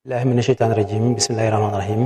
billahi mina sheytaan rajim bismillahi rahmaani rahim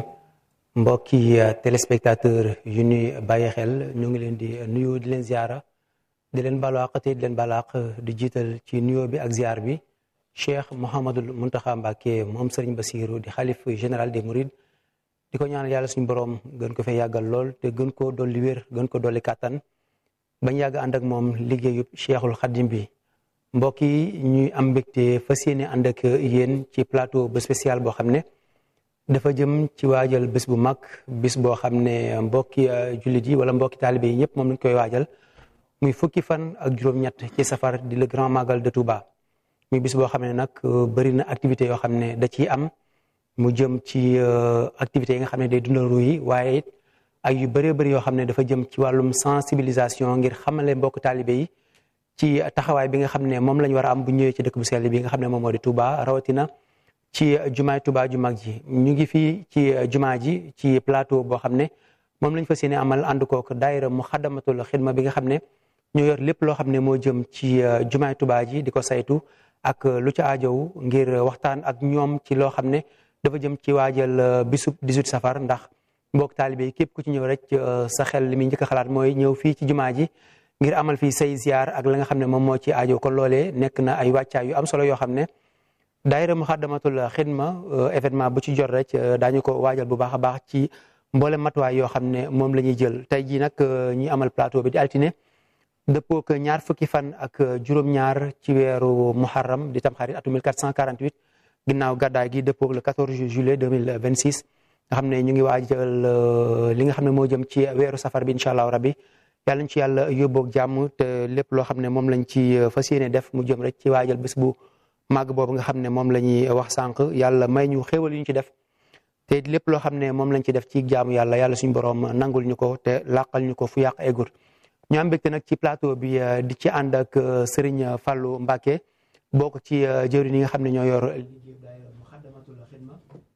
mbokki téléspectateur yu ñuy bàyyi xel ñu ngi leen di nuyu di leen ziara di leen baalu àq te di leen baalu àq di jiital ci nuyoo bi ak ziar bi cheikh Mouhamadul Muntaxa Mbàkke moom Serigne Bassirou di xalif général des Mourides di ko ñaanal yàlla suñu borom gën ko fee yàggal lool te gën koo dolli wér gën ko dolli kàttan bañ yàgg ànd ak moom liggéeyub cheikhul xadim bi mbokk yi ñuy am mbégte fas yéene ànd ak yéen ci plateau bu spécial boo xam ne dafa jëm ci waajal bés bu mag bis boo xam ne mbokki jullit yi wala mbokki taalibe yi ñëpp moom lañ koy waajal muy fukki fan ak juróom-ñett ci safar di le grand magal de Touba muy bis boo xam ne nag bëri na activité yoo xam ne da ciy am mu jëm ci activités yi nga xam ne day dundal ru yi waaye it ak yu bëree bëri yoo xam ne dafa jëm ci wàllum sensibilisation ngir xamale mbokk taalibe yi ci taxawaay bi nga xam ne moom lañ war a am bu ñëwee ci dëkk bu sell bi nga xam ne moom moo di Touba rawatina ci jumaay Touba ju mag ji ñu ngi fii ci jumaa ji ci plateau boo xam ne moom lañ fas yéene amal ànd kook daayira mu xaddamatul xidma bi nga xam ne ñoo yor lépp loo xam ne moo jëm ci jumaay Touba ji di ko saytu ak lu ci aajow ngir waxtaan ak ñoom ci loo xam ne dafa jëm ci waajal bisub 18 safar ndax mbokk taalibe yi képp ku ci ñëw rek sa xel li muy njëkk a xalaat mooy ñëw fii ci jumaa ji ngir amal fii say ziar ak la nga xam ne moom moo ci aajo kon loolee nekk na ay wàccaay yu am solo yoo xam ne daayira Muxaddamatul Xidma événement bu ci jot rek daañu ko waajal bu baax a baax ci mboolem matuwaay yoo xam ne moom la ñuy jël tey jii nag ñi amal plateau bi di altine dëppoo ak ñaar fukki fan ak juróom-ñaar ci weeru muharram di tamxarit atu 1448 ginnaaw gàddaay gi dëppoo le 14 juillet 2026 nga xam ne ñu ngi waajal li nga xam ne moo jëm ci weeru safar bi incha allahu rabbi yàlla ñu ci yàlla yóbboog jàmm te lépp loo xam ne moom lañ ci fas yéene def mu jëm rek ci waajal bés bu màgg boobu nga xam ne moom la ñuy wax sànq yàlla may ñu xéwal yu ñu ci def te lépp loo xam ne moom lañ ci def ci jaamu yàlla yàlla suñu borom nangul ñu ko te làqal ñu ko fu yàq eggul ñu am mbégte nag ci plateau bi di ci ànd ak Serigne Fallou Mbacké bokk ci jëwriñ yi nga xam ne ñoo yor liggéey daayira Muxaddamatul Xidma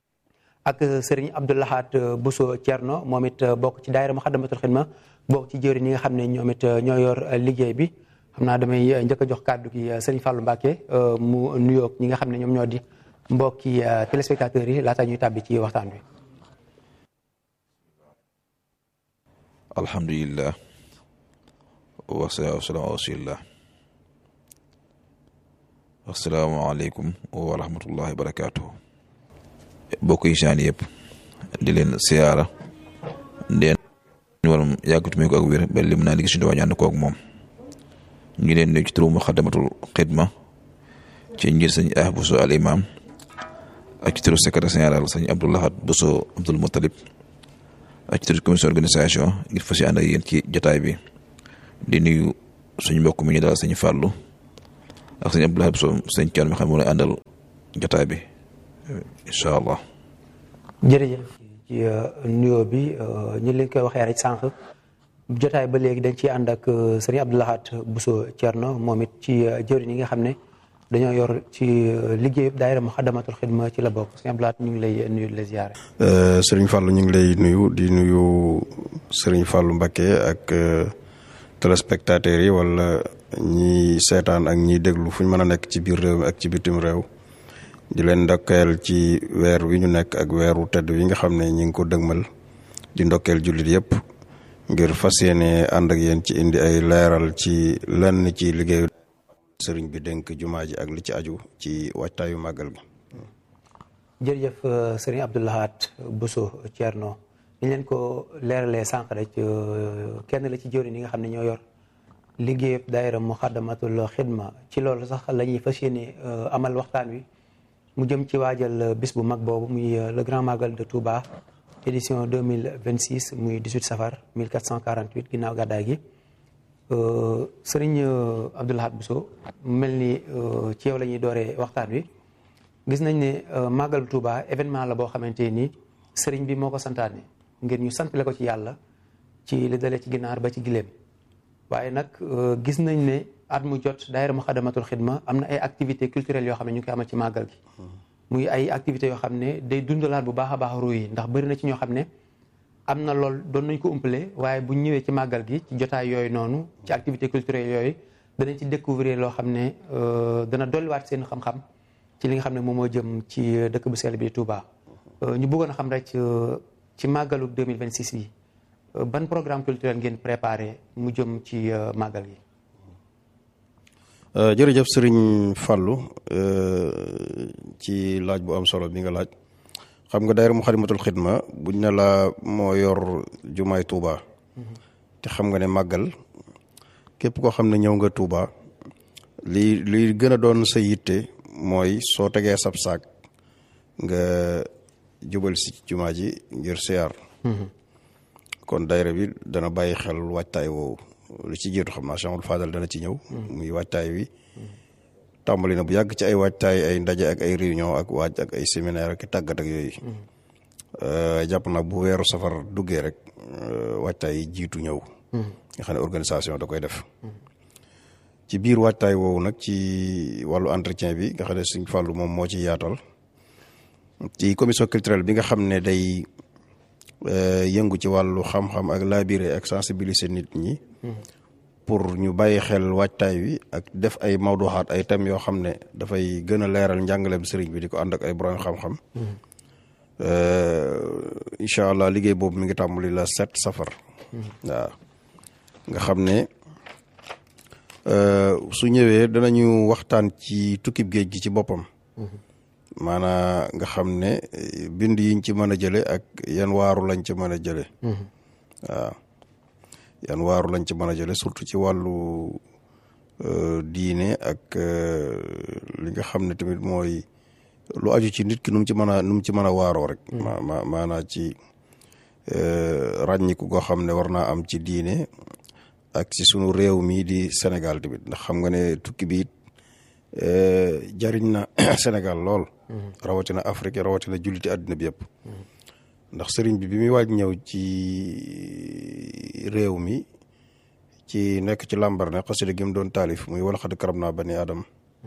ak Serigne Abdoulahat Bousso Thierno moom it bokk ci daayira Muxaddamatul Xidma bokk ci jëwriñ yi nga xam ne ñoom it ñoo yor liggéey bi xam naa damay njëkk a jox kàddu gi Serigne Fallou Mbacké mu nuyoog ñi nga xam ne ñoom ñoo di mbokki téléspectateurs yi laata ñuy tàbbi ci waxtaan wi. alhamdulillah wasalaatu wasalaamu ala rasulillah asalaamaaleykum wa rahmatullahi wa barakaatuhu bokk yi saan yëpp di leen siyaara ndeen waram yàggatume ko ak wér ba lim naa liggéey suñu dawaa ñu ànd koog moom ñu ngi leen nuyu ci turu Muxaddamatul Xidma ci njir sëñ ah Bousso al imam ak ci turu secrétaire général sëñ Abdoulahat Bousso Abdoul Moutalib ak ci turu commission organisation ngir fas ànd ak yéen ci jotaay bi di nuyu suñu mbokk mi ñu daal sëñ Fallou ak sëñ Abdoulaye Bousso sëñ Thion mi xam ne àndal jotaay bi incha allah. jërëjëf ci nuyoo bi ñu leen koy waxee rek sànq jotaay ba léegi dañ ciy ànd ak sëñ Abdoulahat Bousso Thierno moom it ci jëwriñ yi nga xam ne dañoo yor ci liggéey daayira Muxaddamatul Xidma ci la bokk sëñ Abdoulahat ñu ngi lay nuyu di la ziare. sëriñ Fallou ñu ngi lay nuyu di nuyu sëriñ Fallou Mbacké ak. téléspectateurs yi wala ñi seetaan ak ñiy déglu fu ñu mën a nekk ci biir réew mi ak ci bitim réew di leen ndokkeel ci weer wi ñu nekk ak weeru tedd wi nga xam ne ñi ngi ko dëgmal di ndokkeel jullit yëpp ngir fas yéene ànd ak yéen ci indi ay leeral ci lenn ci liggéeyu sëriñ bi dénk jumaa ji ak li ci aju ci waajtaayu màggal gi. jërëjëf sëriñ Abdoulahat Bousso Thierno. ñu leen ko leeralee sànq rek kenn la ci jëwriñ yi nga xam ne ñoo yor liggéeyub daayira Muxaddamatul Xidma ci loolu sax la ñuy fas yéene amal waxtaan wi mu jëm ci waajal bis bu mag boobu muy le grand magal de Touba édition 2026 muy 18 safar 1448 ginnaaw gàddaay gi sëriñ Abdoulahat Bousso mel ni ci yow la ñuy dooree waxtaan wi gis nañ ne magal Touba événement la boo xamante ni sëriñ bi moo ko santaane ngir ñu santale ko ci yàlla ci li dalee ci ginaar ba ci gileem waaye nag gis nañ ne at mu jot daayira Muxaddamatul Xidma am na ay activités culturelles yoo xam ne ñu ngi koy amal ci màggal gi muy ay activités yoo xam ne day dundalaat bu baax a baax ruu yi ndax bëri na ci ñoo xam ne am na lool doon nañ ko umpale waaye bu ñëwee ci màggal gi ci jotaay yooyu noonu ci activités culturelles yooyu danañ ci découvrir loo xam ne dana dolliwaat seen xam-xam ci li nga xam ne moom moo jëm ci dëkk bu sell bi di Touba ñu bëggoon a xam rek ci màggalu 2026 bi ban programme culturel ngeen préparé mu jëm ci màggal gi. jërëjëf sëriñ Fallou ci laaj bu am solo bi nga laaj xam nga daayira Muxaddamatul Xidma buñ ne la moo yor jumaay Touba te xam nga ne màggal képp koo xam ne ñëw nga Touba li li gën a doon sa yitte mooy soo tegee sab saak nga jubal si jumaa ji ngir siyaar kon daayira bi dana bàyyi xel waajtaay woowu lu ci jiitu xam naa Cheikh Amadou Fadal dana ci ñëw muy waajtaay wi tàmbali na bu yàgg ci ay waajtaay ay ndaje ak ay réunion ak waaj ak ay séminaire ak tàggat ak yooyu jàpp naa bu weeru safar duggee rek waajtaay yi jiitu ñëw nga xam ne organisation da koy def ci biir waajtaay woowu nag ci wàllu entretien bi nga xam ne Sëñ Fàllu moom moo ci yaatal ci commission culturelle bi nga xam ne day yëngu ci wàllu xam-xam ak labiré ak sensibiliser nit ñi pour ñu bàyyi xel waajtaay wi ak def ay mawduxaat ay thèmes yoo xam ne dafay gën a leeral njàngaleem sëriñ bi di ko ànd ak ay borom xam-xam incha allah liggéey boobu mi ngi tàmbali la sept safar waaw nga xam ne su ñëwee danañu waxtaan ci tukkib géej gi ci boppam maanaa nga xam ne bind yiñ ci mën a jële ak yan waaru lañ ci mën a jële waaw yan waaru lañ ci mën a jële surtout ci wàllu diine ak li nga xam ne tamit mooy lu aju ci nit ki nu mu ci mën a nu mu ci mën a waaroo rek ma ma maanaa ci ràññiku goo xam ne war naa am ci diine ak ci sunu réew mii di Sénégal tamit ndax xam nga ne tukki bi it jariñ na Sénégal lool rawatina Afrique rawatina julliti àddina bi yëpp ndax sëriñ bi bi muy waaj ñëw ci réew mi ci nekk ci làmbar ne xasida gi mu doon taalif muy wala xad karam naa bani adam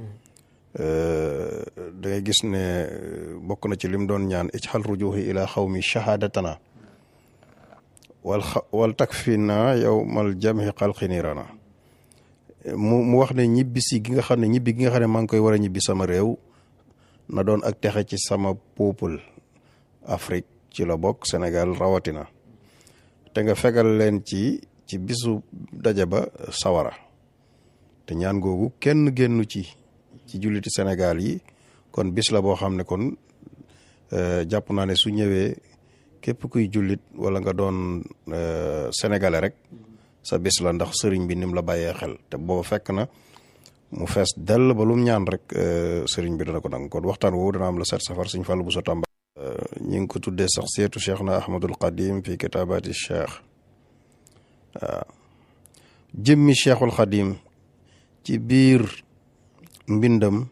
da ngay gis ne bokk na ci lim doon ñaan ijxal rujuhi ila xawmi shahadatana wal wal takfina yow mal jamhi xalqi niirana mu mu wax ne ñibbi si gi nga xam ne ñibbi gi nga xam ne maa ngi koy war a ñibbi sama réew na doon ak texe ci sama peuple Afrique ci la bokk Sénégal rawatina te nga fegal leen ci ci bisu daje ba sawara te ñaan googu kenn génnu ci ci julliti Sénégal yi kon bis la boo xam ne kon jàpp naa ne su ñëwee képp kuy jullit wala nga doon sénégalais rek sa bis la ndax sëriñ bi nim la bàyyee xel te booba fekk na mu fees dell ba lum ñaan rek sëriñ bi dana ko nangu kon waxtaan woowu dana am la set safar suñ fàllu bu sa tàmba ñi ngi ko tuddee sax seetu cheikh na ahmadul qadim fi kitaabati cheikh waaw jëmmi cheikhul xadim ci biir mbindam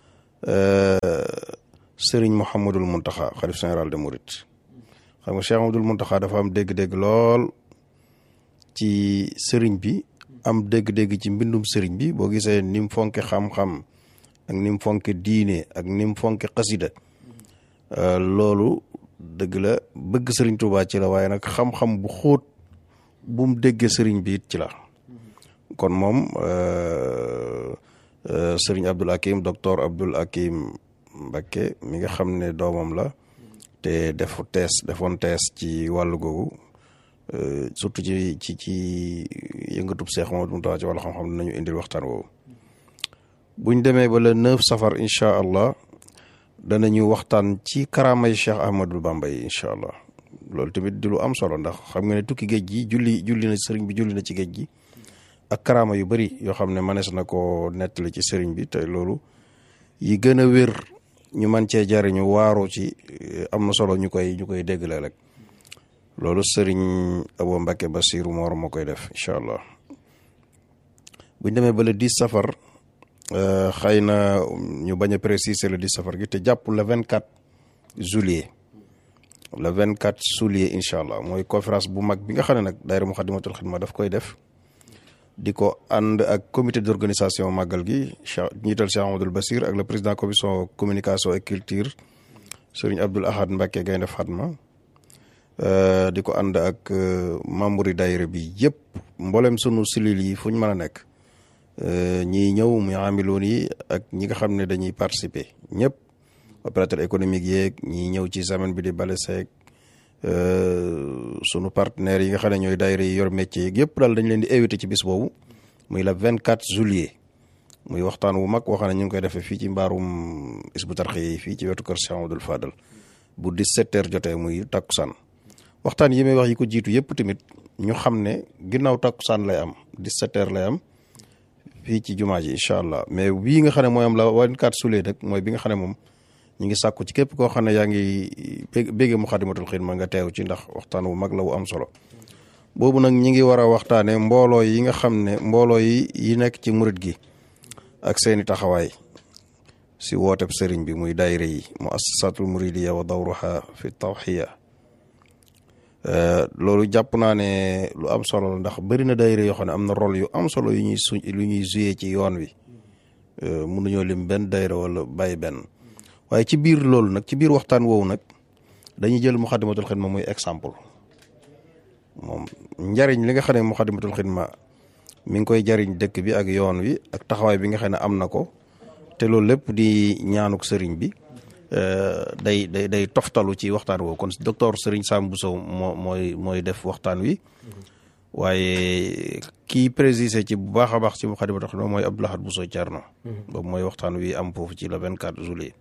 sëriñ mouhamadul muntaxa xalif général de Mouride xam nga cheikh mouhamadul muntaxa dafa am dégg-dégg lool ci sëriñ bi am dégg-dégg ci mbindum sëriñ bi boo gisee ni mu fonke xam-xam ak ni mu fonke diine ak ni mu fonke xasida loolu dëgg la bëgg sëriñ Tuubaa ci la waaye nag xam-xam bu xóot bu mu déggee sëriñ bi it ci la kon moom sëriñ Abdul Hakim docteur Abdul Hakim Mbakke mi nga xam ne doomam la te defu tees defoon tees ci wàllu googu surtout ci ci ci yëngatub Seex Mamadu Muntaxa ci wàllu xam-xam dinañu indil waxtaan woowu buñ demee ba le neuf safar incha allah danañu waxtaan ci karaamay Cheikh Ahmadul Bamba yi incha allah loolu tamit di lu am solo ndax xam nga ne tukki géej gi julli julli na sëriñ bi julli na ci géej gi ak karaama yu bari yoo xam ne manees na ko nettali ci sëriñ bi te loolu yi gën a wér ñu man cee jariñu waaroo ci am na solo ñu koy ñu koy déggle rek loolu sëriñ Abo Mbacke Basiru Moor moo koy def incha allah buñ demee ba le 10 safar xëy na ñu bañ a préciser le 10 safar gi te jàpp le 24 juillet le 24 juillet incha allah mooy conférence bu mag bi nga xam ne nag daayira Muxaddamatul Xidma daf koy def di ko ànd ak comité d'organisation màggal gi Cheikh njiital Cheikh Amadou Basir ak le président commission communication et culture sëriñ Abdoul Ahad Mbacke Gaynde Fatma di ko ànd ak membre yi daayira bi yëpp mboolem sunu cellules yi fu ñu mën a nekk ñiy ñëw muy amiloon yi ak ñi nga xam ne dañuy participer ñëpp opérateur économique yeeg ñiy ñëw ci semaine bi di bale seeg sunu partenaires yi nga xam ne ñooy daayira yi yor métier yeeg yëpp daal dañ leen di invité ci bis boobu muy la 24 juillet muy waxtaan wu mag waxam ne ñu ngi koy defee fii ci mbaarum Hizbut Tarqiyyah yi fii ci wetu kër Cheikh Amadou Fadal bu 17 heures jotee muy takkusaan waxtaan yi may wax yi ko jiitu yëpp tamit ñu xam ne ginnaaw takkusaan lay am 17 heures lay am fii ci jumaa ji incha allah mais bii nga xam ne mooy am la 24 juillet nag mooy bi nga xam ne moom ñu ngi sàkku ci képp koo xam ne yaa ngi bégge Muxaddamatul Xidma nga teew ci ndax waxtaan wu mag la wu am solo boobu nag ñi ngi war a waxtaane mbooloo yi nga xam ne mbooloo yi yi nekk ci murit gi ak seeni taxawaay si wooteb sëriñ bi muy daayira yi mu assasatul muridiya wa dawruha fi tawxiya loolu jàpp naa ne lu am solo la ndax bëri na daayira yoo xam ne am na rôle yu am solo yu ñuy su lu ñuy joué ci yoon wi mënuñoo lim benn daayira wala bàyyi benn waaye ci biir loolu nag ci biir waxtaan woowu nag dañuy jël Muxaddamatul Xidma muy exemple moom njariñ li nga xam ne Muxaddamatul Xidma mi ngi koy jariñ dëkk bi ak yoon wi ak taxawaay bi nga xam ne am na ko te loolu lépp di ñaanuk sëriñ bi day day day toftalu ci waxtaan woowu kon docteur Sëriñ Sam Bousso moo mooy mooy def waxtaan wi waaye kii précisé ci bu baax a baax ci Muxaddamatul Xidma mooy Abdou Lahad Bousso Thierno boobu mooy waxtaan wi am foofu ci le 24 juillet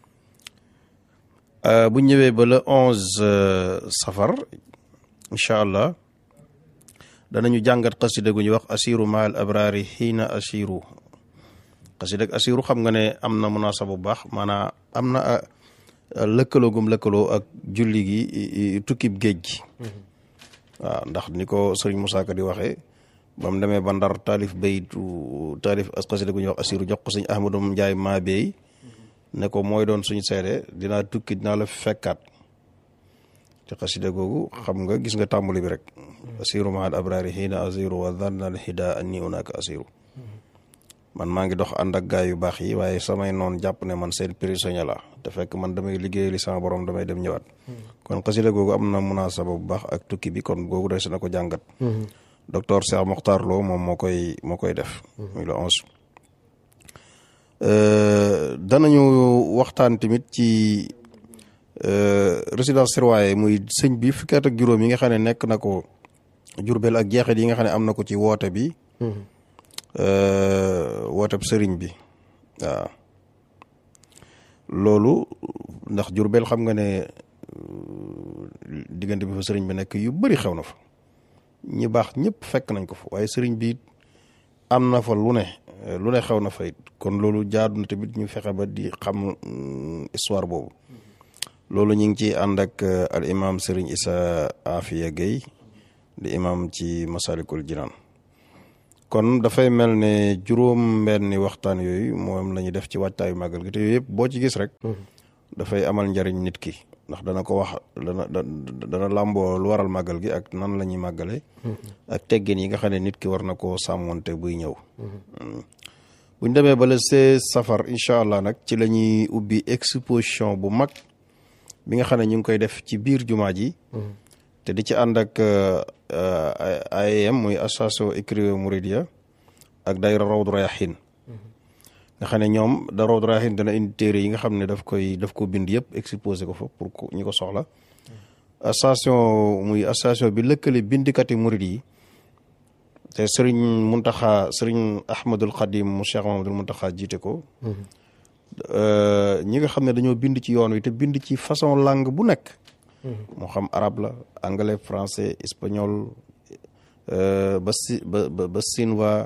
bu ñëwee ba le 11 safar incha allah danañu jàngat xasida gu ñuy wax asiru maal abraari xiina asiru xasida ak asiru xam nga ne am na munaasaba bu baax maanaam am na lëkkaloo gum lëkkaloo ak julli gi tukkib géej gi waaw ndax ni ko sëriñ Moussa Ka di waxee ba mu demee ba ndar taalif baytu taalif xasida gu ñuy wax asiru jox ko sëñ Ahmadou Njaay maa beey ne ko mooy doon suñu seede dinaa tukki dinaa la fekkaat te xasida googu xam nga gis nga tàmbali bi rek asiru mahal abrari xiina asiru wa dhanna al hida anni unaka asiru man maa ngi dox ànd ak gaay yu baax yi waaye samay noon jàpp ne man seen prisonnier la te fekk man damay liggéey li sama borom damay dem ñëwaat kon xasida googu am na munaasaba bu baax ak tukki bi kon googu des na ko jàngat docteur Cheikh Mokhtar Lo moom moo koy moo koy def muy le onze danañu waxtaan tamit ci résidence surveillée muy sëñ bi fukki at ak juróom yi nga xam ne nekk na ko Jurbel ak jeexit yi nga xam ne am na ko ci woote bi wooteb sëriñ bi waaw loolu ndax Jurbel xam nga ne diggante bi fa sëriñ bi nekk yu bari xew na fa ñi baax ñëpp fekk nañ ko fa waaye sëriñ bi am na fa lu ne lu ne xew na fa it kon loolu jaadu na tamit ñu fexe ba di xam histoire boobu loolu ñu ngi ci ànd ak al imam Serigne Issa Afia Gueye di imam ci Masalikul Jinaan kon dafay mel ne juróom benni waxtaan yooyu moom la ñuy def ci waajtaayu màggal gi te yooyu yëpp boo ci gis rek dafay amal njariñ nit ki ndax dana ko wax dana dana làmboo lu waral màggal gi ak nan la ñuy màggale ak teggin yi nga xam ne nit ki war na koo sàmmonte buy ñëw buñ demee ba le see safar incha allah nag ci la ñuy ubbi exposition bu mag bi nga xam ne ñu ngi koy def ci biir jumaa ji te di ci ànd ak AEM muy association écrivain Mouridia ak daayira Rawdu Rayaahiin nga xam ne ñoom da Rawdu Rayaahiin dana indi téere yi nga xam ne daf koy daf ko bind yëpp exposé ko fa pour ñi ko soxla association muy association bi lëkkale bindikati murid yi te sëriñ Muntaxa sëriñ Ahmadul Xadim mu Cheikh Mahamadul Muntaxa jiite ko ñi nga xam ne dañoo bind ci yoon wi te bind ci façon langue bu nekk moo xam arabe la anglais français espagnol ba si ba ba sinwa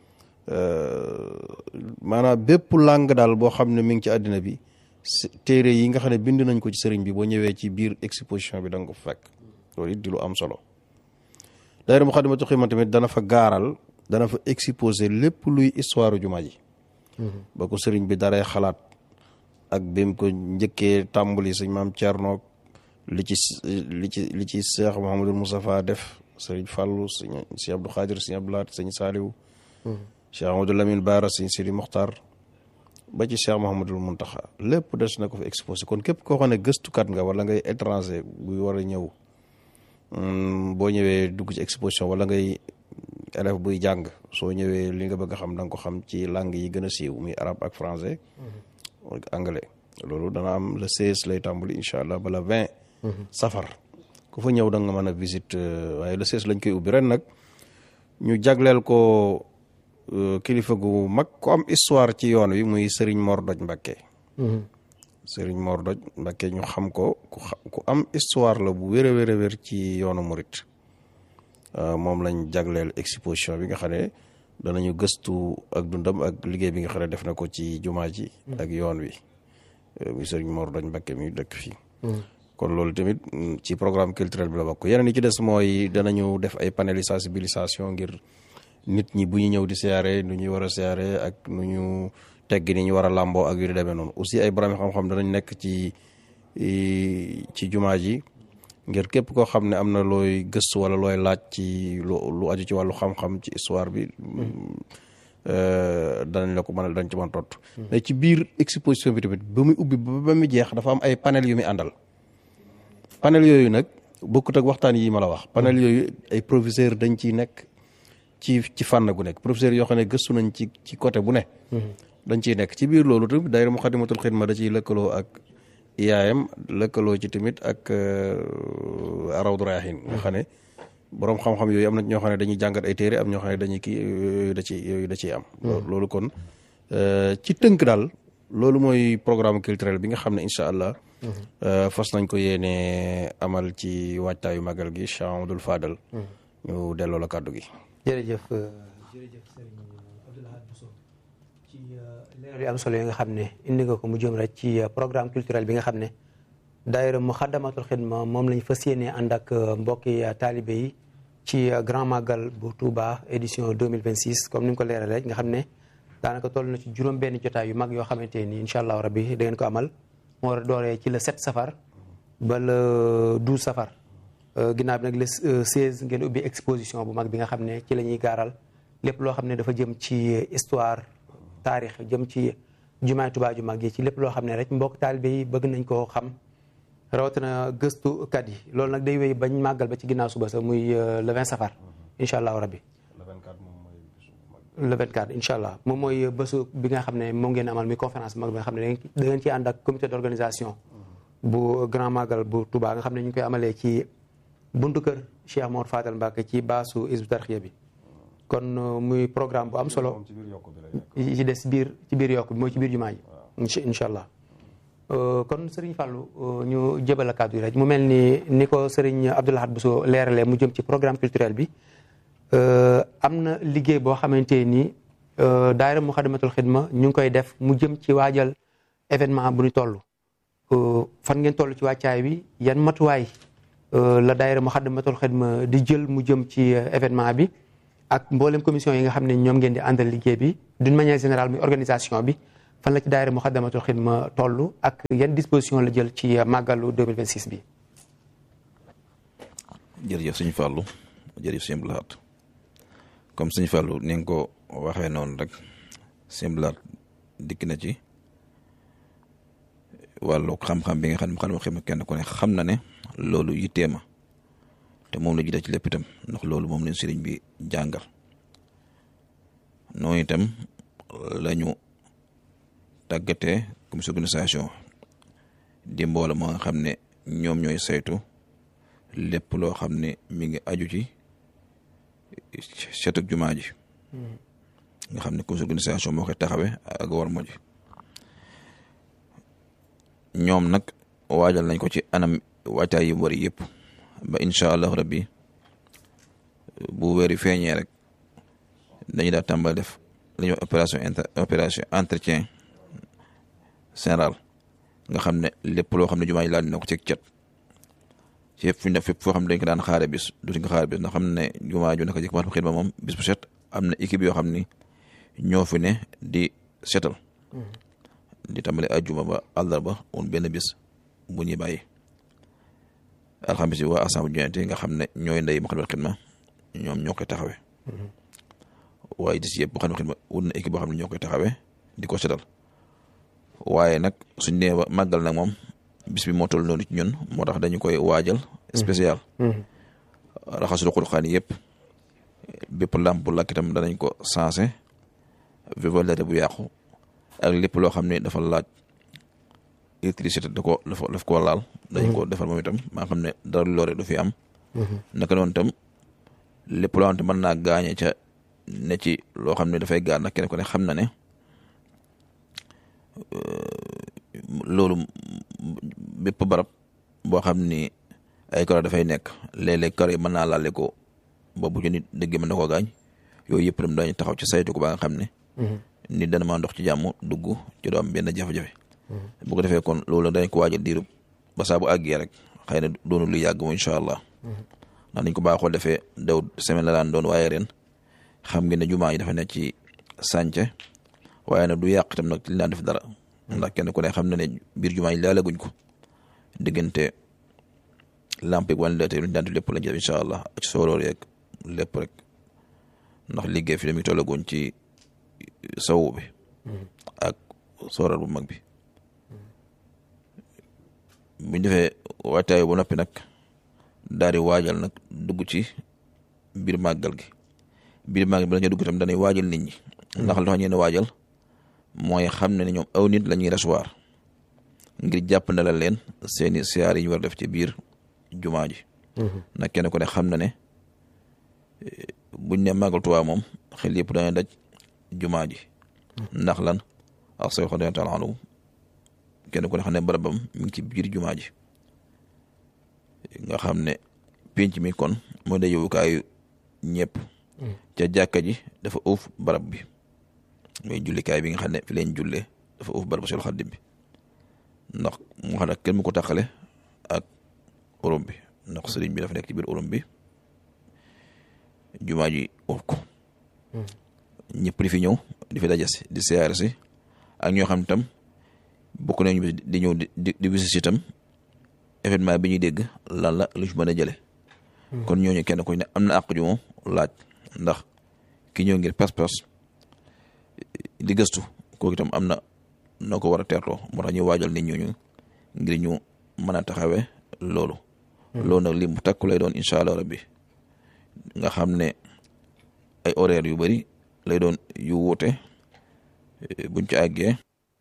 maanaam bépp langue daal boo xam ne mi ngi ci àddina bi téere yi nga xam ne bind nañ ko ci sëriñ bi boo ñëwee ci biir exposition bi da nga ko fekk loolu it di lu am solo daayira Moukhaddamatoul Khidma tamit dana fa gaaral dana fa exposé lépp luy histoire jumaa ji ba ko sëriñ bi daree xalaat ak bi mu ko njëkkee tàmbali sëñ maam Thierno li ci li ci li ci Cheikh Mouhamadul Moustapha def sëriñ Fallou sëñ sëñ Abdou Khadir sëñ Abdou Lahat sëñ Saliou Cheikh Amadou Lamine Bara sëñ Sidi Mokhtar ba ci Cheikh Mouhamadul Mountakha lépp des na ko fa exposé kon képp koo xam ne gëstukat nga wala ngay étranger buy war a ñëw boo ñëwee dugg ci exposition wala ngay élève buy jàng soo ñëwee li nga bëgg a xam da nga ko xam ci langue yi gën a siiw muy arabe ak français ak anglais loolu dana am le 16 lay tàmbali incha allah ba le 20 safar ku fa ñëw da nga mën a visite waaye le 16 lañ koy ubbi ren nag ñu jagleel ko kilifa gu mag ku am histoire ci yoon wi muy Serigne Mor Doj Mbakke Serigne Mor Doj Mbakke ñu xam ko ku ku am histoire la bu wér a wér a wér ci yoonu murit moom lañ jagleel exposition bi nga xam ne danañu gëstu ak dundam ak liggéey bi nga xam ne def na ko ci jumaa ji ak yoon wi muy Serigne Mor Doj Mbakke mi dëkk fii kon loolu tamit ci programme culturel bi la bokk yeneen yi ci des mooy danañu def ay panel sensibilisation ngir nit ñi bu ñu ñëw di siyaare nu ñuy war a siyaare ak nu ñu teggi ni ñu war a làmboo ak yu di demee noonu aussi ay borom xam-xam danañ nekk ci ci jumaa ji ngir képp koo xam ne am na looy gëstu wala looy laaj ci lu lu aju ci wàllu xam-xam ci histoire bi danañ la ko mën a dañ ci mën tontu. mais ci biir exposition bi tamit ba muy ubbi ba muy jeex dafa am ay panel yu muy àndal. panel yooyu nag bokkut ak waxtaan yi ma la wax panel yooyu ay professeur dañ ciy nekk ci ci fànn gu nekk professeur yoo xam ne gëstu nañ ci ci côté bu ne. dañ ciy nekk ci biir loolu tamit daayira Muxaddamatul Xidma da ciy lëkkaloo ak IAM lëkkaloo ci tamit ak Rawdu Rayaahiin nga xam ne borom xam-xam yooyu am na ñoo xam ne dañuy jàngat ay téere am ñoo xam ne dañuy kii yooyu da ciy yooyu da ciy am. loolu kon ci tënk daal loolu mooy programme culturel bi nga xam ne incha allah. fas nañ ko yéene amal ci waajtaayu magal gi Cheikh Amadou Fadal. ñu delloo la kàddu gi. jërëjëf jërëjëf Serigne Abdou Lahad Bousso ci leeral yu am solo yi nga xam ne indi nga ko mu jëm rek ci programme culturel bi nga xam ne daayira Muxaddamatul Xidma moom lañ fas yéene ànd ak mbokki taalibe yi ci grand magal bu Touba édition 2026 comme ni nga ko leeralee nga xam ne daanaka toll na ci juróom benn jotaay yu mag yoo xamante ni incha allah rabbi da ngeen ko amal. moo war a dooree ci le 7 safar ba le 12 safar ginnaaw bi nag le 16 ngeen ubbi exposition bu mag bi nga xam ne ci la ñuy gaaral lépp loo xam ne dafa jëm ci histoire taarix jëm ci jumaay Tuubaa ju mag yi ci lépp loo xam ne rek mbokk taalibe yi bëgg nañ koo xam rawatina gëstukat yi loolu nag day wéy bañ màggal ba ci ginnaaw suba sa muy le 20 safar incha allahu rabbi le 24 incha allah moom mooy bésu bi nga xam ne moom ngeen amal muy conférence mag bi nga xam ne da ngeen ciy ànd ak comité d' organisation bu grand magal bu Touba nga xam ne ñu ngi koy amalee ci buntu kër Cheikh Mor Fadal Mbacke ci baasu Hizbut Tarqiyyah bi kon muy programme bu am solo ci des biir ci biir yokk bi mooy ci biir jumaa ji incha allah kon Serigne Fallou ñu jëbal a kàddu yi rek mu mel ni ni ko Serigne Abdou Lahad Bousso leeralee mu jëm ci programme culturel bi am na liggéey boo xamante ni daayira Muxaddamatul Xidma ñu ngi koy def mu jëm ci waajal événement bu ñu toll fan ngeen toll ci wàccaay bi yan matuwaay la daayira Muxaddamatul Xidma di jël mu jëm ci événement bi ak mboolem commission yi nga xam ne ñoom ngeen di àndal liggéey bi d'une manière générale muy organisation bi fan la ci daayira Muxaddamatul Xidma toll ak yan disposition la jël ci màggalu 2026 bi. jërëjëf sëñ Fallou jërëjëf sëñ Abdou Lahad comme sëñ Fallou ni nga ko waxee noonu rek sëñ Abdou Lahad dikk na ci wàllu xam-xam bi nga xam ne xam xima kenn ku ne xam na ne loolu yittee ma te moom la jiite ci lépp itam ndax loolu moom lañ sëriñ bi jàngal noonu itam lañu tàggatee commission organisation di mbooloo moo nga xam ne ñoom ñooy saytu lépp loo xam ne mi ngi aju ci setuk jumaa ji nga xam ne commission organisation moo koy taxawee ak war mo ji ñoom nag waajal nañ ko ci anam waajtaay yi mu wari yëpp ba incha allah rabbi bu weeri feeñee rek dañuy daal tàmbal def li ñuy wax opération inter opération entretien général nga xam ne lépp loo xam ne jumaa ji laal dina ko ci cet ci yëpp fu ñu def fépp foo xam ne dañ ko daan xaare bis dutuñ ko xaare bis ndax xam ne jumaa ju naka jëkk ma xidma moom bis bu set am na équipe yoo xam ni ñoo fi ne di setal di tàmbale ajjuma ba àllarba woon benn bis bu ñuy bàyyi alxamis yi waa assemblée jointe nga xam ne ñooy ndey ma xam ne xidma ñoom ñoo koy taxawee waaye dis yëpp ma xam ne xidma wut na équipe boo xam ne ñoo koy taxawee di ko setal waaye nag suñ nee ba màggal nag moom bis bi moo toll noonu ci ñun moo tax dañu koy waajal spécial raxasul Qur'aan yëpp bépp làmp bu lakk itam danañ ko sensé vivalité bu yàqu ak lépp loo xam ne dafa laaj électricité da ko dafa daf koo laal dañ ko defar moom itam maa xam ne dara lu loore du fi am naka noonu itam lépp loo xam ne mën naa gaañe ca ne ci loo xam ne dafay gaar nag kenn ko ne xam na ne loolu bépp barab boo xam ni ay karo dafay nekk léeg-léeg karo yi mën naa laale ko ba bu ci nit dëgg mën na koo gaañ yooyu yëpp itam dañu taxaw ci saytu ko ba nga xam ne nit dana maa ndox ci jàmm dugg ci doo am benn jafe-jafe bu ko defee kon loolu dañ ko waajal diirub ba saa bu àggee rek xëy na doonu lu yàgg mu incha allah ndax nañ ko baaxoo defee daw semaine la daan doon waaye ren xam ngeen ne jumaa yi dafa nekk ci sànce waaye nag du yàq itam nag li daan def dara ndax kenn ku ne xam na ne biir jumaa yi laalaguñ ko diggante lampe ak wàllu lu ñu daan def lépp lañ ci def incha allah ak sooroor yeeg lépp rek ndax liggéey fi dañuy tollaguñ ci sawu bi ak sooroor bu mag bi buñ defee waajtaay bu noppi nag daal di waajal nag dugg ci biir màggal gi biir màggal bi la ñu dugg tam dañuy waajal nit ñi ndax lu tax ñu ne waajal mooy xam ne ne ñoom aw nit la ñuy recevoir ngir jàpp na la leen seeni siyaar yi ñu war def ci biir jumaa ji nag kenn ku ne xam na ne buñ ne màggal Tuubaa moom xel yëpp dañuy daj jumaa ji ndax lan ak say xodee taala anhu kenn ku ne xam ne barabam mi ngi ci biir jumaa ji nga xam ne pénc mi kon moo de yowukaayu ñëpp ca jàkka ji dafa uuf barab bi muy jullikaay bi nga xam ne fi leen jullee dafa uuf barab Seexul Xadiim bi ndax mu xam ne kenn mu ko taxale ak urum bi ndax sëriñ bi dafa nekk ci biir urum bi jumaa ji uuf ko ñëpp di fi ñëw di fi daje si di siyaare si ak ñoo xam tam bokk nañu di ñëw di di wisis itam événement bi ñuy dégg lan la lu ci mën a jële kon ñooñu kenn ku ne am na àq ju moom laaj ndax ki ñëw ngir pas-pas di gëstu kooku itam am na noo ko war a teertoo moo tax ñu waajal nit ñooñu ngir ñu mën a taxawee loolu loolu nag li mu takku lay doon incha allah rabbi nga xam ne ay horaire yu bari lay doon yu wuute buñ ci àggee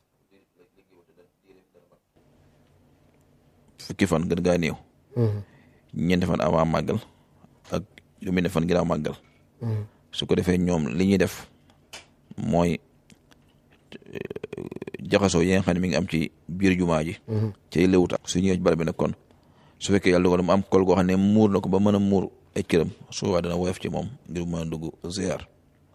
fukki fan gën gaa néew ñeenti fan avant màggal ak lu mel ne fan ginnaaw màggal su ko defee ñoom li ñuy def mooy jaxasoo yi nga xam ne mi ngi am ci biir jumaa ji cay léwuta su ñëwee ci barab bi nag kon su fekkee yàlla dogal mu am kol goo xam ne muur na ko ba mën a muur ay këram su boobaa dana woyof ci moom ngir mën a dugg ziar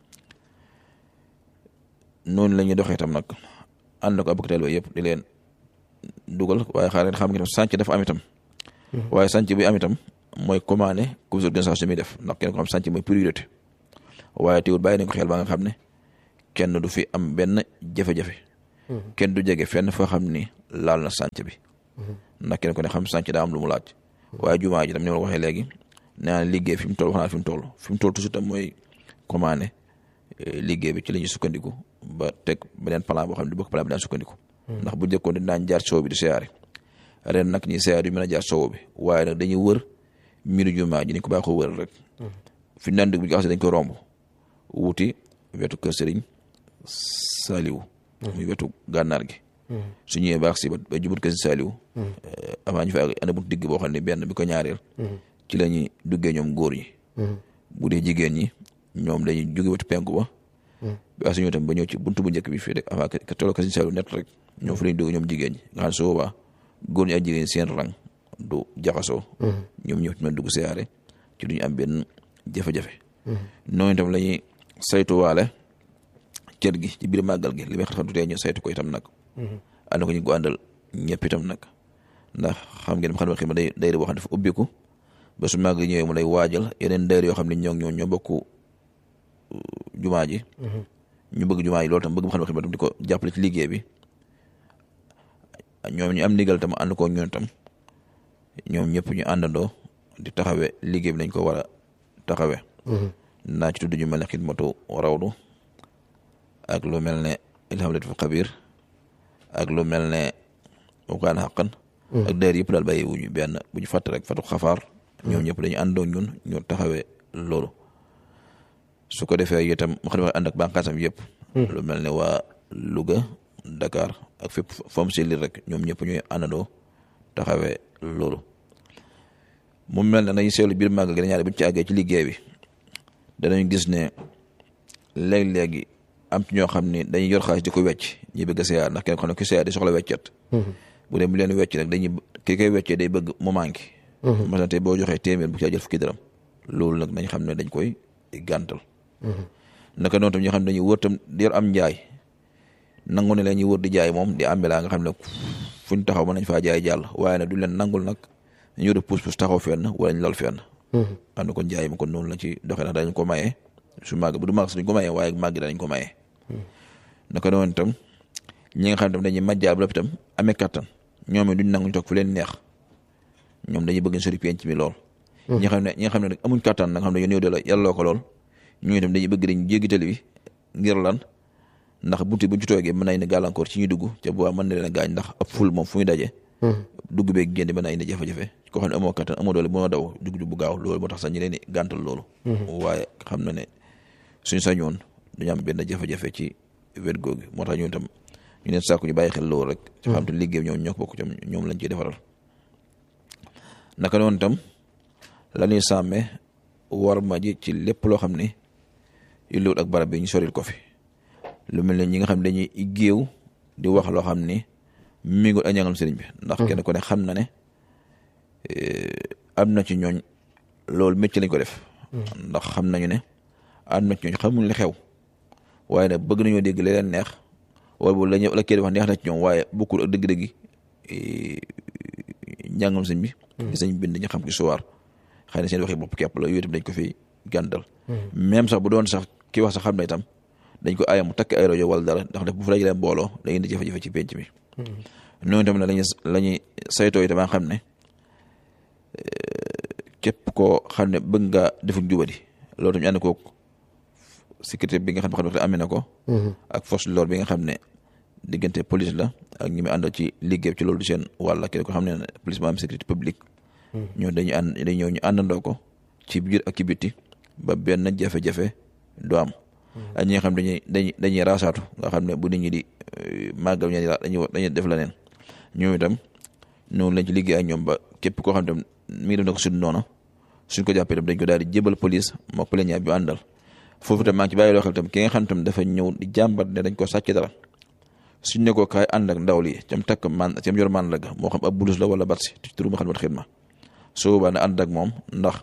noonu la ñuy doxee tam nag ànd na ko abok teel yëpp di leen dugal waaye xaar leen xam nga sànc dafa am itam waaye sànc bi am itam mooy commandé comité d'organisation mi def ndax kenn ko xam sànc mooy priorité waaye teewul bàyyi nañ ko xel ba nga xam ne kenn du fi am benn jafe-jafe kenn du jege fenn foo xam ni laal na sànc bi ndax kenn ko ne xam sànc daa am lu mu laaj waaye jumaa ji tam ni ma la waxee léegi nee naa liggéey fi mu toll wax naa fi mu toll fi mu toll toujours tam mooy commandé liggéey bi ci la ñuy sukkandiku ba teg beneen plan boo xam ne du bokk plan bi daan sukkandiku ndax bu njëkkoon dañ daan jaar soow bi di siyaare ren nag ñi siyaare yu mën a jaar soow bi waaye nag dañuy wër miru jumaa ji ni ko baaxoo wër rek fi ñu daan dugg bu ñu dañ ko romb wuti wetu kër sëriñ Saliou muy wetu gànnaar gi su ñëwee baax si ba jubut kër Saliou avant ñu fa ana bu digg boo xam ne benn bi ko ñaareel ci la ñuy duggee ñoom góor ñi bu dee jigéen ñi ñoom dañuy jóge wetu penku ba bi as ñëw tam ba ñëw ci buntu bu njëkk bi fii rek avant que tolloo kër Saliou net rek ñoom fa lañ dugg ñoom jigéen ñi nga xam ne su boobaa góor ñi ak jigéen seen rang du jaxasoo ñoom ñëw ci mën dugg siyaare ci duñu am benn jafe-jafe noonu itam la ñuy saytuwaale kër gi ci biir màggal gi li may xam tutee ñu saytu ko itam nag ànd ko ñu ko àndal ñëpp itam nag ndax xam ngeen xam ne xima day dayre boo xam ne dafa ubbiku ba su màgg ñëwee mu lay waajal yeneen dayre yoo xam ne ñoo ñoo ñoo bokk jumaa ji ñu bëgg jumaa yi loolu tam bëgg ma xam ne xima tam di ko jàppale ci liggéey bi ñoom ñu am ndigal tam ànd ko ñun tam ñoom ñëpp ñu àndandoo di taxawe liggéey bi nañ ko war a taxawe naa ci tudd ñu mel ne xidmatu rawdu ak lu mel ne ilhamlatul xabir ak lu mel ne ukaan xaqan ak dayr yëpp daal bàyyi wuñu benn bu ñu fàtt rek fatu xafaar ñoom ñëpp dañu àndoo ñun ñu taxawee loolu su ko defee itam mu xam ne ànd ak bànqaasam yëpp lu mel ne waa Louga Dakar ak fépp fam si li rek ñoom ñëpp ñooy àndandoo taxawee loolu mu mel ne dañuy seetlu biir màggal gi ñaare bu ñu ci àggee ci liggéey bi danañ gis ne léeg-léegi am ci ñoo xam ne dañuy yor xaalis di ko wecc ñi bëgg a seeyaar ndax kenn xam ne ku seeyaar di soxla weccet bu dee mu leen wecc rek dañuy ki koy weccee day bëgg mu manqué masalan tey boo joxee téeméer bu caa jël fukki dërëm loolu nag nañ xam ne dañ koy gàntal naka noonu tam ñoo xam ne dañuy wër tam di yor am njaay nangu ne la ñuy wër di jaay moom di ambelaa nga xam ne fuñ taxaw mën nañ faa jaay jàll waaye nag du leen nangul nag ñu yor puus puus taxaw fenn wala ñu lal fenn am na kon jaay ma kon noonu la ci doxee ndax dañ ko maye su màgg bu du màgg suñ ko maye waaye màgg dañ ko maye naka noonu itam ñi nga xam ne tam dañuy majjaal bu itam amee kattan ñoom it duñ nanguñ toog fu leen neex ñoom dañuy bëgg sori penc mi lool ñi nga xam ne ñi nga xam ne nag amuñ kattan nag xam ne yoon yow de la yàlloo ko lool ñu itam dañuy bëgg dañ jéggi tali bi ngir lan ndax bunti buñ ci toogee mën na indi gàllankoor ci ñuy dugg ca bu mën na leen a gaañ ndax ab ful moom fu ñu daje dugg beeg génn mën na indi jafe-jafe koo xam ne amoo kattan amoo doole bu ma daw dugg bu gaaw loolu moo tax sax ñi leen di gàntal loolu waaye xam na ne suñ sañoon duñu am benn jafe-jafe ci wet googu moo tax ñu itam ñu leen sàkku ñu bàyyi xel loolu rek ci xam te liggéey ñoom ñoo ko bokk tam ñoom lañ ciy defaral naka noonu itam la ñuy sàmmee war ma ji ci lépp loo xam ne illuwut ak barab bi ñu soril ko fi lu mel ne ñi nga xam ne dañuy géew di wax loo xam ni mi ngi ak ñangal sëriñ bi ndax kenn ku ne xam na ne am na ci ñooñ loolu métti lañ ko def ndax xam nañu ne am na ci ñooñ xamuñ li xew waaye nag bëgg nañoo dégg leen neex wala bu la ñu la kii di wax neex na ci ñoom waaye bokkul ak dëgg-dëgg njàngam sëñ bi di sëñ bind ñu xam ci suwaar xëy na seen waxi bopp képp la yooyu itam dañ ko fi gàndal même sax bu doon sax ki wax sax xam na itam dañ ko aaya mu takk ay rajo wala dara ndax def bu fa dajalee mbooloo day indi jafe-jafe ci penc mi noonu itam ne lañu la ñuy saytoo itam xam ne képp koo xam ne bëgg nga defuk jubadi loolu tam ñu ànd koog sécurité bi nga xam ne amee na ko ak force de l'ordre bi nga xam ne diggante police la ak ñi mu àndal ci liggéey ci loolu di seen wàll kenn ko xam ne police moo am sécurité publique ñoo dañu ànd dañu ñëw ñu àndandoo ko ci biir ak ci bitti ba benn jafe-jafe du am ak ñi nga xam dañuy dañuy dañuy raasaatu nga xam ne bu nit ñi di màggal ñi dañuy dañuy def la neen ñoom itam noonu lañ ci liggéey ak ñoom ba képp koo xam ne mi ngi def na ko suñ noonu suñ ko jàppee itam dañ ko daal di jébal police moo plaignant bi àndal foofu itam maa ngi ci bàyyi loo xel itam ki nga xam tam dafa ñëw di jàmbat ne dañ ko sàcc dara suñ ne ko kaay ànd ak ndaw li cam takk man cam yor man la ga moo xam ab bulus la wala batsi ci turu ma xam ne xidma su boobaa ne ànd ak moom ndax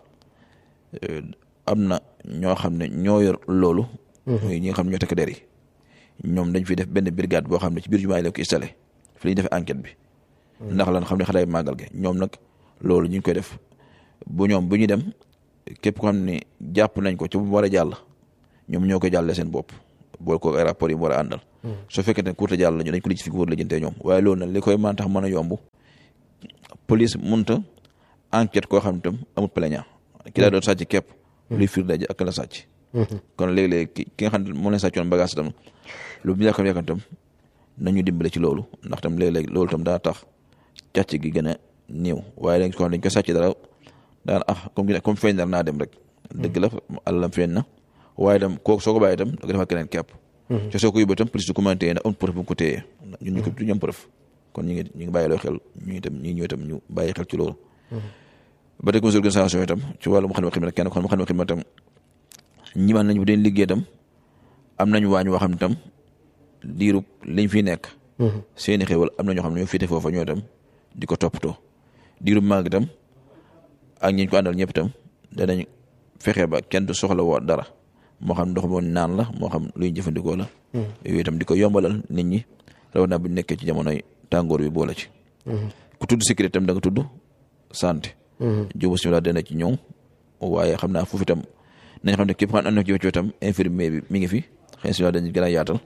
am na ñoo xam ne ñoo yor loolu ñi nga xam ne ñoo takk der yi ñoom dañ fi def benn brigade boo xam ne ci biir jumaa yi la ko installé fi la ñu defee enquête bi ndax lan xam ne xale màggal ge ñoom nag loolu ñu ngi koy def bu ñoom bu ñu dem képp ko xam ne jàpp nañ ko ci bu mu war a jàll ñoom ñoo koy jàllee seen bopp bool ko ay rapport yi mu war a àndal soo fekkee ne courte jàll lañu dañ ko lijj fi ko war a lijjantee ñoom waaye loolu nag li koy mën tax mën a yomb police munta enquête koo xam ne tam amul plaignant ki daa doon sàcc képp luy fiir daje ak la sàcc kon léeg-léeg ki ki nga xam ne moom lañ sàccoon bagage tam lu mu yàkkam yàkkam tam nañu dimbale ci loolu ndax tam léeg-léeg loolu tam daa tax càcc gi gën a néew waaye dañ ko xam dañ ko sàcc dara daan ah comme comme feeñ dara naa dem rek dëgg la àllam feeñ na waaye tam kooku soo ko bàyyi itam da ko defal keneen képp te soo ko yóbbee itam police du ko mën a téye ndax amul preuve bu ko téyee ñun ñu ko du ñu am preuve kon ñu ngi ñu ngi bàyyi loo xel ñu itam ñu ñëw itam ñu bàyyi xel ci loolu ba tey commission organisation itam ci wàllu mu xam ne xidma kenn ko xam mu xam ne xidma itam ñi man nañ bu deen liggéey itam am nañu waañ woo xam ne itam diirub liñ fi nekk seeni xéwal am na ñoo xam ne ñoo féete foofa ñoo itam di ko toppatoo diirub màgg itam ak ñi ñu ko àndal ñëpp itam danañ fexe ba kenn du soxla woo dara moo xam ndox moo naan la moo xam luy jëfandikoo la yooyu itam di ko yombalal nit ñi rawatina bu ñu nekkee ci jamonoy tàngoor bi boole ci ku tudd sécurité itam da nga tudd santé jóbu simila dana ci ñëw waaye xam naa foofu itam nañ xam ne képp xam ne am na ci itam infirmier bi mi ngi fi xëy simila dañ gën a yaatal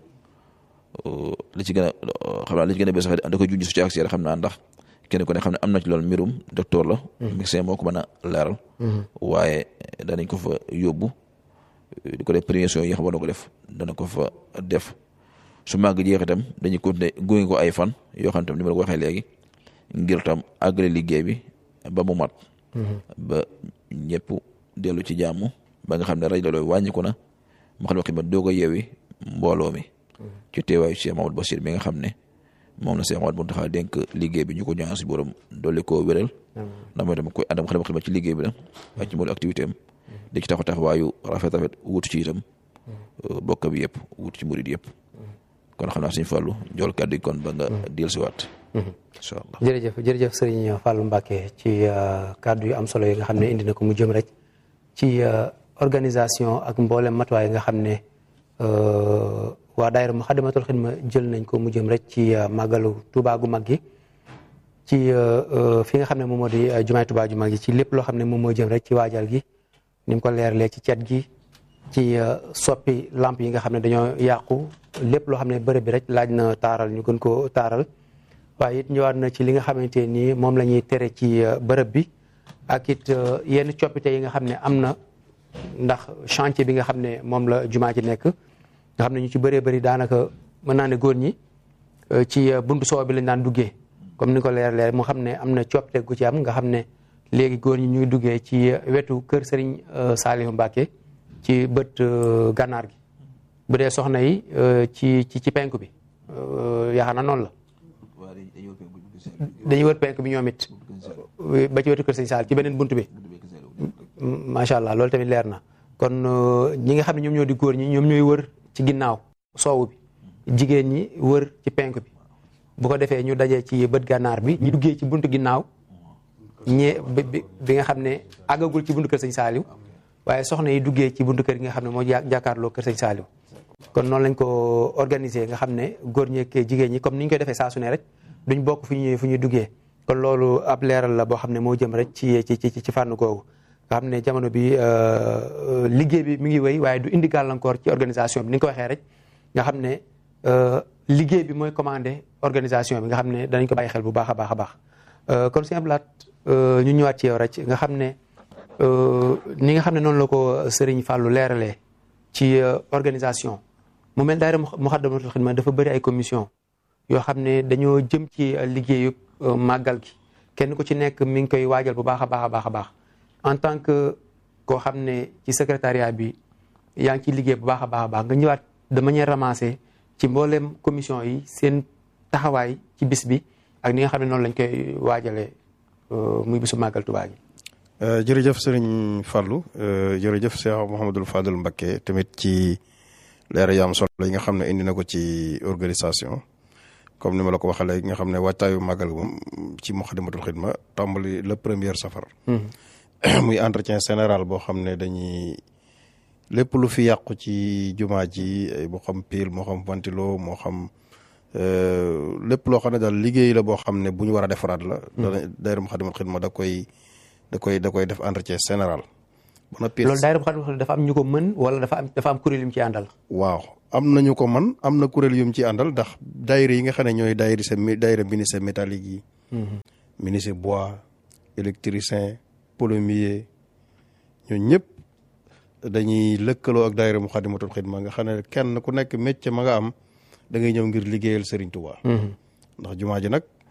li ci gën a xam naa li ci gën a bees sax da ko junj su ci accès xam naa ndax kenn ku ne xam ne am na ci loolu mbirum docteur la médecin moo ko mën a leeral waaye danañ ko fa yóbbu di ko def prévention yi xam na ko def dana ko fa def su màgg jeex itam dañuy continuer gunge ko ay fan yoo xam tam ni ma la ko waxee léegi ngir tam àggale liggéey bi ba mu mat ba ñëpp dellu ci jàmm ba nga xam ne rajo loolu wàññiku na Moukhaddamatoul Khidma doog a yeewi mbooloo mi ci teewaayu Cheikh Mamadou Bachir mi nga xam ne moom la Cheikh Mamadou Mountakha dénk liggéey bi ñu ko ñaan si borom dolli koo wéral ndax mooy dama koy àndam Moukhaddamatoul Khidma ci liggéey bi la ak ci mboolu activité am di ci taxaw taxawaayu rafet rafet wutu ci itam bokk bi yëpp wutu ci murid yëpp kon xam naa suñu fàllu jool kàddu gi kon ba nga diil si waat incha allah jërëjëf jërëjëf sëriñ Fallou Mbacké ci kàddu yu am solo yi nga xam ne indi na ko mu jëm rek ci organisation ak mboolem matuwaay nga xam ne waa daayira Moukhaddamatoul Khidma jël nañ ko mu jëm rek ci màggalu Touba gu mag gi ci fi nga xam ne moom moo di jumaay Touba ju mag gi ci lépp loo xam ne moom moo jëm rek ci waajal gi ni mu ko leeralee ci cet gi ci soppi lamp yi nga xam ne dañoo yàqu lépp loo xam ne bërëb bi rek laaj na taaral ñu gën ko taaral waaye it ñëwaat na ci li nga xamante ni moom la ñuy tere ci bërëb bi ak it yenn coppite yi nga xam ne am na ndax chantier bi nga xam ne moom la jumaa ji nekk nga xam ne ñu ci bëree bëri daanaka mën naa ne góor ñi ci buntu soow bi lañ daan duggee comme ni ko leer leer mu xam ne am na coppite gu ci am nga xam ne léegi góor ñi ñu ngi duggee ci wetu kër Serigne Saliou Mbacké ci bët gànnaar gi bu dee soxna yi ci ci ci penk bi yaakaar naa noonu la dañuy wër penk bi ñoom it ba ci wetu kër Serigne Saliou ci beneen bunt bi macha allah loolu tamit leer na kon ñi nga xam ne ñoom ñoo di góor ñi ñoom ñooy wër ci ginnaaw soowu bi jigéen ñi wër ci penk bi bu ko defee ñu dajee ci bët gànnaar bi ñu duggee ci buntu ginnaaw ñee bi nga xam ne àggagul ci buntu kër sëñ Saaliw waaye soxna yi duggee ci buntu kër gi nga xam ne moo jàkkaarloo kër sëñ Saaliw kon noonu lañ ko organiser nga xam ne góor ñi ak jigéen ñi comme ni ñu koy defee saa su ne rek duñ bokk fu ñuy fu ñuy duggee kon loolu ab leeral la boo xam ne moo jëm rek ci ci ci fànn googu nga xam ne jamono bi liggéey bi mi ngi wéy waaye du indi gàllankoor ci organisation bi ni nga ko waxee rek nga xam ne liggéey bi mooy commandé organisation bi nga xam ne danañ ko bàyyi xel bu baax a baax a baax kon sëñ Ablaat ñu ñëwaat ci yow rek nga xam ne ni nga xam ne noonu la ko Serigne Fallou leeralee ci organisation mu mel daayira Moukhaddamatoul Khidma dafa bëri ay commission yoo xam ne dañoo jëm ci liggéeyu màggal gi kenn ku ci nekk mi ngi koy waajal bu baax a baax a baax a baax en tant que koo xam ne ci secrétariat bi yaa ngi ciy liggéey bu baax a baax a baax nga ñëwaat de manière ramassée ci mboolem commission yi seen taxawaay ci bis bi ak ni nga xam ne noonu lañ koy waajalee muy bisu màggal Tuubaa gi. jërëjëf sëriñ Fallou jërëjëf Cheikh Mouhamadul Fadul Mbacké tamit ci leer yu am solo yi nga xam ne indi na ko ci organisation comme ni ma la ko waxee léegi nga xam ne waajtaayu màggal moom ci Moukhaddamatoul Khidma tàmbali le premier safar. muy entretien général boo xam ne dañuy lépp lu fi yàqu ci jumaa ji moo xam pile moo xam ventilo moo xam lépp loo xam ne daal liggéey la boo xam ne bu ñu war a defaraat la. dana daayira Moukhaddamatoul Khidma da koy da koy da koy def entretien général. ba noppi loolu daayira Moukhaddamatoul Khidma dafa am ñu ko mën wala dafa am dafa am kuréel yu mu ci àndal. waaw am nañu ko man am na kuréel yu mu ci àndal ndax daayira yi nga xam ne ñooy daayira sa daayira ministère métallique yi. ministère bois électricien. plombier ñooñu ñëpp dañuy lëkkaloo ak daayira Moukhaddamatoul Khidma nga xam ne kenn ku nekk métier ma nga am da ngay ñëw ngir liggéeyal Serigne Touba. ndax jumaa ji nag